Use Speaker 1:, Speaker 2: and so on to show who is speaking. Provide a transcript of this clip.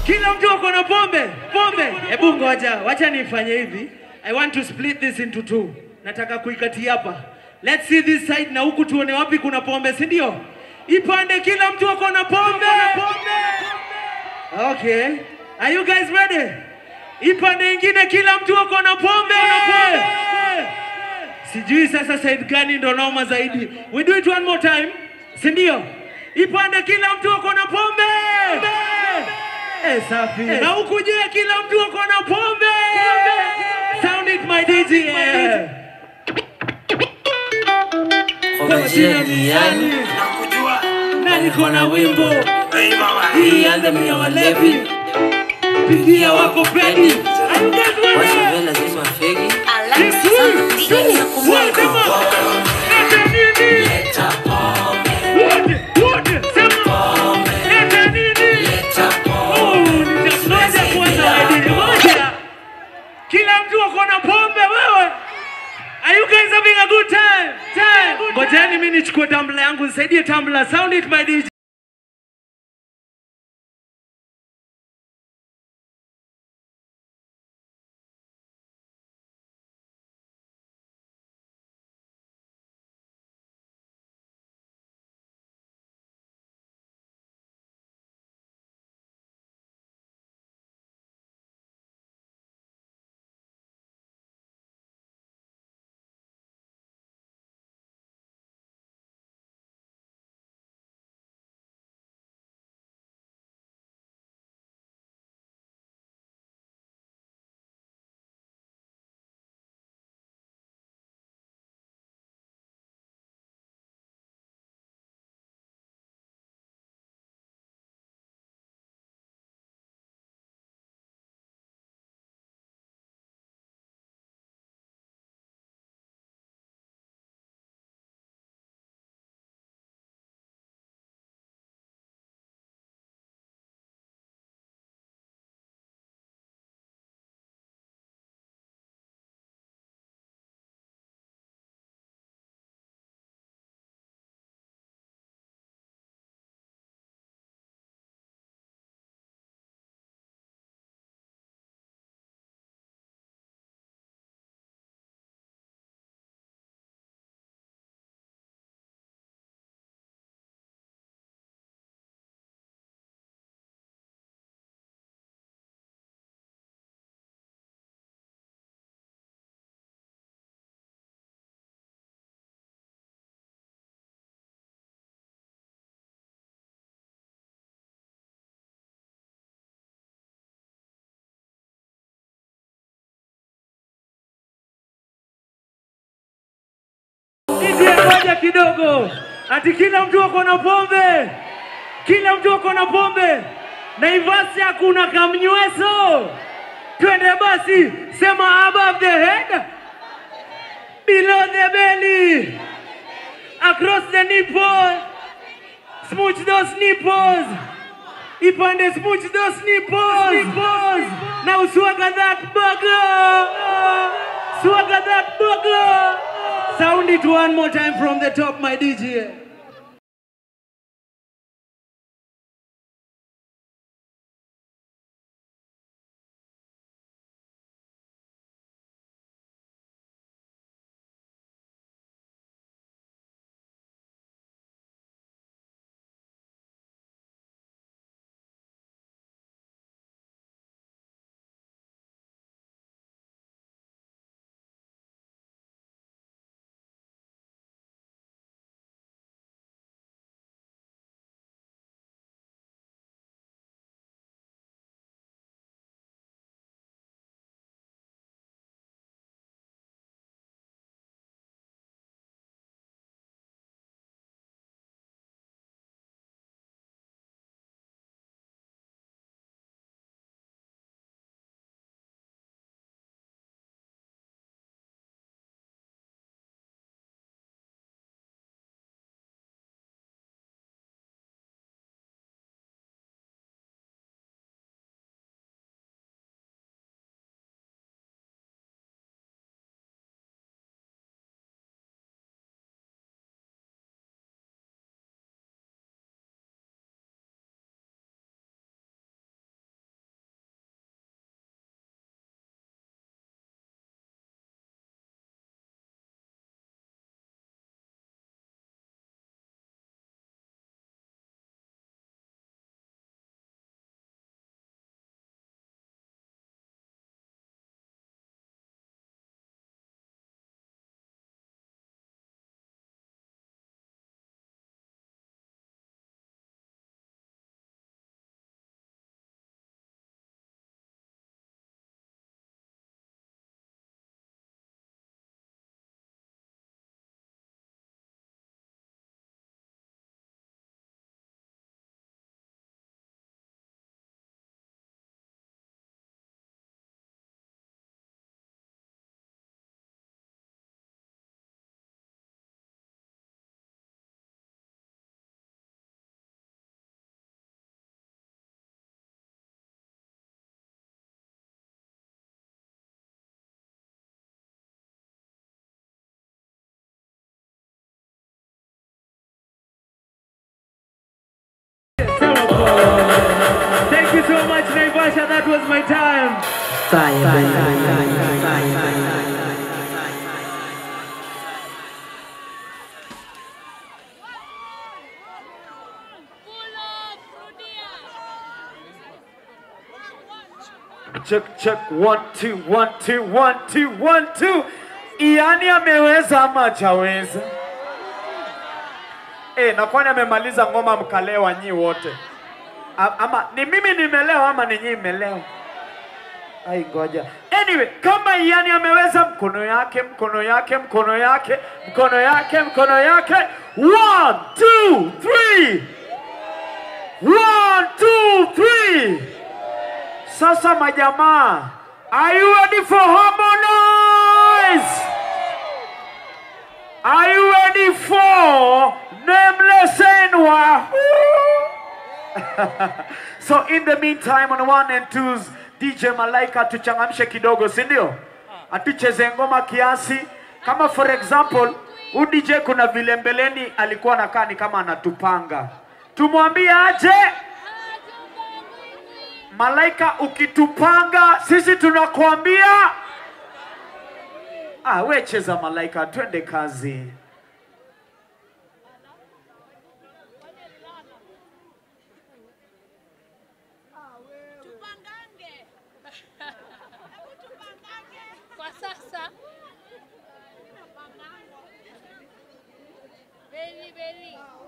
Speaker 1: Kila mtu ako na pombe, pombe. Hebu ngoja, wacha nifanye hivi. I want to split this into two. Nataka kuikatia hapa. Let's see this side na huku tuone wapi kuna pombe, si ndio? Ipande kila mtu ako na pombe. Okay. Are you guys ready? Ipande ingine kila mtu ako na pombe. Sijui sasa side gani ndo noma zaidi. We do it one more time. Si ndio? Ipande kila mtu ako na pombe. Eh, safi. Na huku je kila mtu ako na pombe. Sound it my DJ.
Speaker 2: Kwa majina ni yani
Speaker 1: Na niko na wimbo.
Speaker 2: hii anthem ya walevi
Speaker 1: Pigia wako Fredi. Are you guys ready?
Speaker 2: washawe lazima fegi
Speaker 1: Kila mtu ako na pombe wewe. Are you guys having a good time? Time. Ngojeni mimi nichukue tumbler yangu nisaidie tumbler. Sound it my DJ. DJ ngoja kidogo. Ati kila mtu ako na pombe. Kila mtu ako na pombe. Naivasi hakuna kamnyweso. Twende basi, sema above the head, below the belly, across the nipple, smooch those nipples. Ipande smooch those nipples. nipples. Now swagger that burger. Swagger that burger. Sound it one more time from the top, my DJ.
Speaker 2: Fire burn, burn, burn, burn, fire burn.
Speaker 1: Check, check, one, two, one, two, one, two, one, two. Iani ameweza ama hajaweza? Eh, na kwani amemaliza ngoma mkalewa nyi wote? A- Ama ni mimi nimelewa ama ni nyinyi mmelewa? Ai, ngoja. Anyway, kama Iani ameweza, mkono yake, mkono yake, mkono yake, mkono yake, mkono yake. One, two, three. One, two, three. Sasa majamaa, are you ready for harmonize? Are you ready for nameless Enwa? so in the meantime on one and twos, DJ Malaika tuchangamshe kidogo, si ndio? Atucheze ngoma kiasi. Kama for example, huyu DJ kuna vile mbeleni alikuwa anakaa ni kama anatupanga. Tumwambie aje? Malaika, ukitupanga sisi tunakuambia. Ah, we cheza Malaika, twende kazi.
Speaker 3: Tupangange. Hebu tupangange. Kwa sasa. Very, very.